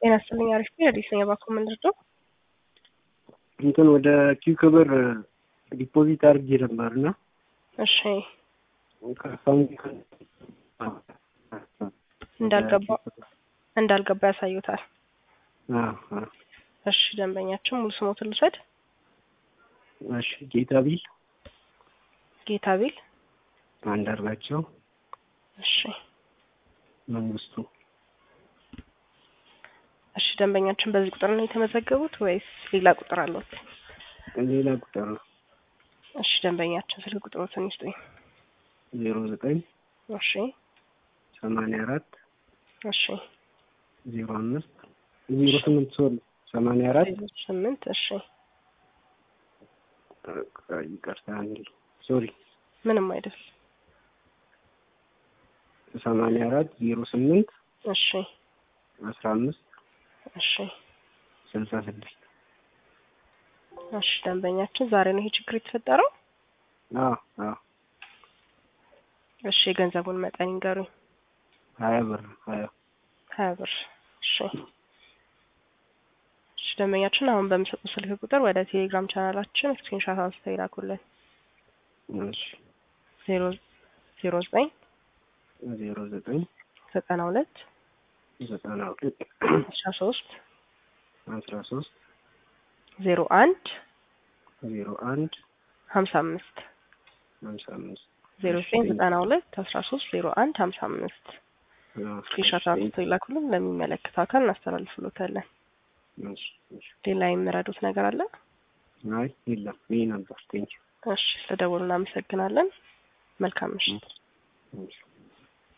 ጤና ይስጥልኝ። አሪፍ ነው። አዲስ ነኝ። እባክዎ ምን ልርዳው? እንትን ወደ ኪው ክብር ዲፖዚት አድርጌ ነበር እና እሺ ከአካውንት እንዳልገባ እንዳልገባ ያሳዩታል። አዎ፣ አዎ። እሺ ደንበኛችን ሙሉ ስሞትን ልውሰድ። እሺ ጌታ ቢል ጌታ ቢል አንዳርጋቸው እሺ መንግስቱ እሺ ደንበኛችን በዚህ ቁጥር ነው የተመዘገቡት ወይስ ሌላ ቁጥር አለት? ሌላ ቁጥር ነው እሺ ደንበኛችን ስልክ ቁጥሮትን ይስጡኝ። ዜሮ ዘጠኝ እሺ ሰማንያ አራት እሺ ዜሮ አምስት ዜሮ ስምንት ሶሪ ሰማንያ አራት ስምንት እሺ ይቅርታ እንዲ ሶሪ ምንም አይደል። ሰማንያ አራት ዜሮ ስምንት እሺ አስራ አምስት እሺ ስልሳ ስድስት እሺ ደንበኛችን ዛሬ ነው ይሄ ችግር የተፈጠረው? አዎ አዎ እሺ የገንዘቡን መጠን ይንገሩኝ። ሀያ ብር ሀያ ሀያ ብር እሺ እሺ ደንበኛችን አሁን በሚሰጡ ስልክ ቁጥር ወደ ቴሌግራም ቻናላችን ስክሪንሻት አንስተው ይላኩልን። እሺ ዜሮ ዜሮ ዘጠኝ ዜሮ ዘጠኝ ዘጠና ሁለት ዘጠና ሁለት አስራ ሶስት አስራ ሶስት ዜሮ አንድ ዜሮ አንድ ሀምሳ አምስት ሀምሳ አምስት ዜሮ ዘጠኝ ዘጠና ሁለት አስራ ሶስት ዜሮ አንድ ሀምሳ አምስት ስክሪንሻት አንስተው ይላኩልን። ለሚመለከተው አካል እናስተላልፍሎታለን። እሺ እሺ ሌላ የሚረዱት ነገር አለ? አይ የለም ይሄ ነበር ቴንኪው እሺ ስለደወሉ እናመሰግናለን። መልካም ምሽት። እሺ